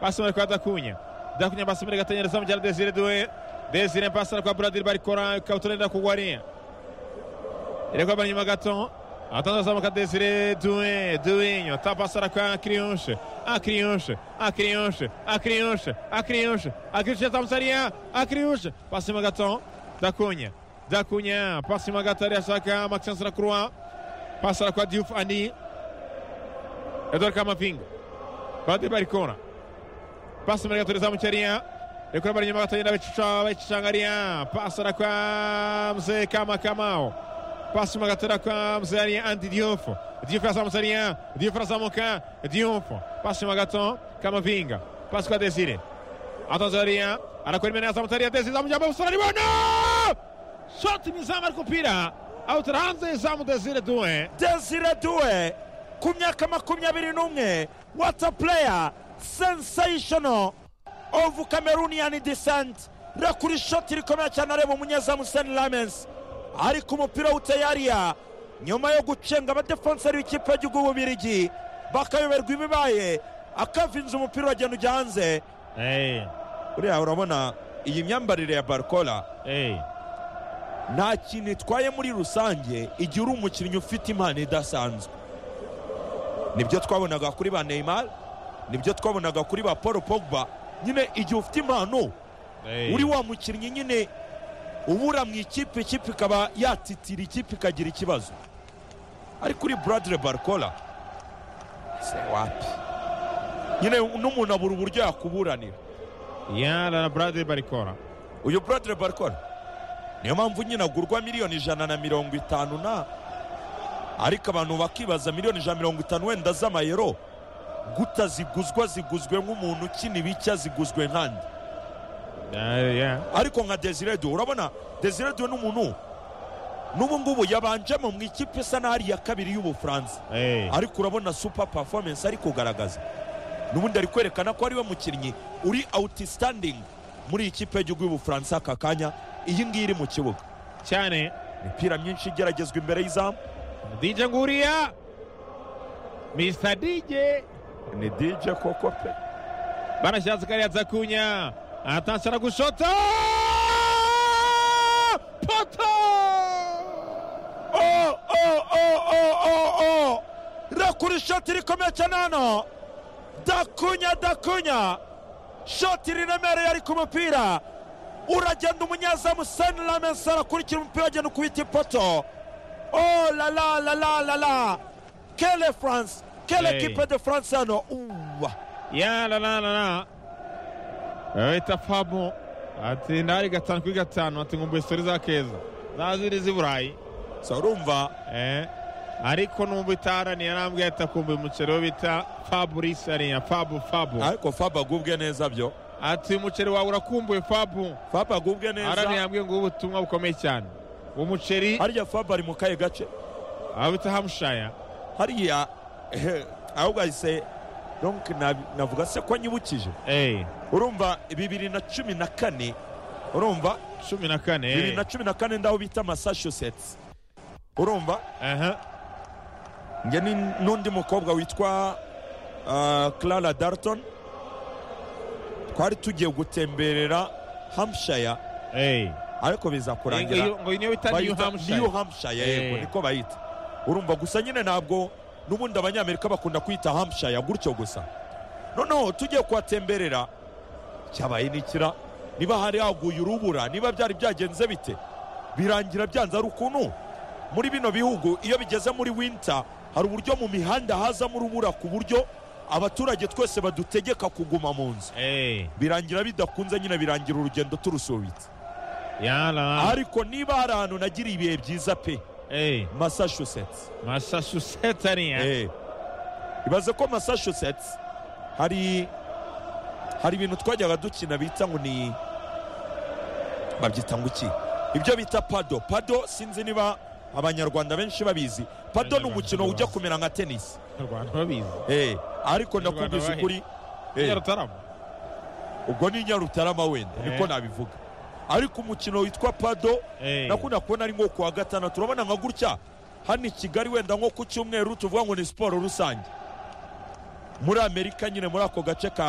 passa imbere kwa Dakunya Dakunya passa imbere igatenyereza mu gihe Desire Doué Desire passa kwa Bradil barikora ikabutura yenda kugwa ria irekwa bara inyuma gato atanze azamuka Desire Doué Douinho tapasara kwa Kriunche Akriunche Akriunche Akriunche Akriunche Akriunche tamsaria Akriunche passa inyuma gato Dakunya Dakunya passa inyuma gato arashaka Maxence Lacroix passa kwa Diouf Ani Edouard Camavinga Bradil barikora pasi muri gatuliza mukeria rikuri bari nyuma gatagenda bicuca bayicucangaria pasi rakwa mzee kama kamao pasi muri gatura kwa mzee ari andi diof diof azamusaria diof azamuka diof pasi muri gato kama vinga pasi kwa desire atanzaria anakora imene azamusaria desire amujamba busara libono shoti mizamu ariko upira awutira hanze izamu desire duwe desire duwe ku myaka makumyabiri n'umwe wata pureya sensational of Cameroonian descent rakuri ishoti rikomeye cyane areba umunyezamu Sen Lamens ariko umupira uteye ariya nyuma yo gucenga abadefenseri b'ikipe y'igihugu bubirigi bakayoberwa ibibaye akavinza umupira uragenda ujya hanze uriya urabona iyi myambarire ya barcola nta kintu itwaye muri rusange igihe uri umukinnyi ufite impano idasanzwe nibyo twabonaga kuri ba neymar nibyo twabonaga kuri ba paul pogba nyine igihe ufite impano uri wa mukinnyi nyine ubura mu ikipe ikipe ikaba yatitira ikipe ikagira ikibazo ariko uri buradire barikora se wapi nyine n'umuntu abura uburyo yakuburanira yara na Bradil barikora uyu buradire barikora niyo mpamvu nyine agurwa miliyoni ijana na mirongo itanu na ariko abantu bakibaza miliyoni ijana na mirongo itanu wenda z'amayero guta ziguzwa ziguzwe nk'umuntu ukina ibicya ziguzwe nkandi ariko nka desire du urabona desire du ni umuntu n'ubu ngubu yabanjemo mu ikipe isa n'aho ari iya kabiri y'ubufaransa ariko urabona supa performance ari kugaragaza n'ubundi ari kwerekana ko ariwe mukinnyi uri outstanding muri iyi kipe y'igihugu y'ubufaransa aka kanya iyi ngiyi iri mu kibuga cyane imipira myinshi igeragezwa imbere y'izamu DJ nguriya Mr DJ ni dj koko pe barashatse kariya Dakunya atashara gushota poto o o o o o o rakura ishoti rikomeye cyane hano dakunya dakunya shoti riremereye ari ku mupira uragenda umunyezamu seni lamensi arakurikira umupira agenda ukubita ipoto o la la la la la la kele france kele Hey. kipe de france hano uwa ya la la la la bita fabo ati ndahari gatanu kuri gatanu ati nkumbuye stori za keza za ziri z'i burayi so urumva Eh, ariko numva itaharaniye arambwira ati akumbuye umuceri wo bita fabrice ariya fabu fabu ariko faba agubwe neza byo ati "Uyu muceri wawe urakumbuye fabu faba agubwe araniye neza yambwiye ngo ubutumwa bukomeye cyane uwo muceri harya faba ari mu kahe gace abita hamushaya hariya ehe, ahubwo ahise donc nabi- navuga se ko anyibukije eh urumva bibiri na cumi na kane urumva cumi na kane eh. bibiri na cumi na kane ndaho bita massachusetts urumva aha njye ni n'undi mukobwa witwa ah, clara darton twari tugiye gutemberera hampshire eh ariko biza kurangira Iyo- ngo niyo bita new bayita New hamushaya Hampshire yego Eh. niko bayita urumva gusa nyine ntabwo n'ubundi abanyamerika bakunda kwita Hampshire gutyo gusa noneho tugiye kuhatemberera cyabaye n'ikira niba hari haguye urubura niba byari byagenze bite birangira byanze ari ukuntu muri bino bihugu iyo bigeze muri winter hari uburyo mu mihanda hazamo urubura ku buryo abaturage twese badutegeka kuguma mu nzu eh birangira bidakunze nyine birangira urugendo turusubitse ya la la ariko niba hari ahantu nagiriye ibihe byiza pe eh massachusetts massachusetts ariya Eh. ibaze ko massachusetts hari hari ibintu twajyaga dukina bita ngo ni babyita ngo iki ibyo bita pado pado sinzi niba abanyarwanda benshi babizi pado ni Abanyarwanda umukino ujya bazi. kumera nka tenisi mu rwanda babizi Eh, ariko Abanyarwanda ndakubwiza bahe. ukuri eh, nyarutarama ubwo ni nyarutarama wenda Eh. niko nabivuga ariko umukino witwa pado eh nakunda kubona ari nko kuwa gatandatu urabona nka gutya hano i kigali wenda nko ku cyumweru tuvuga ngo ni siporo rusange muri amerika nyine muri ako gace ka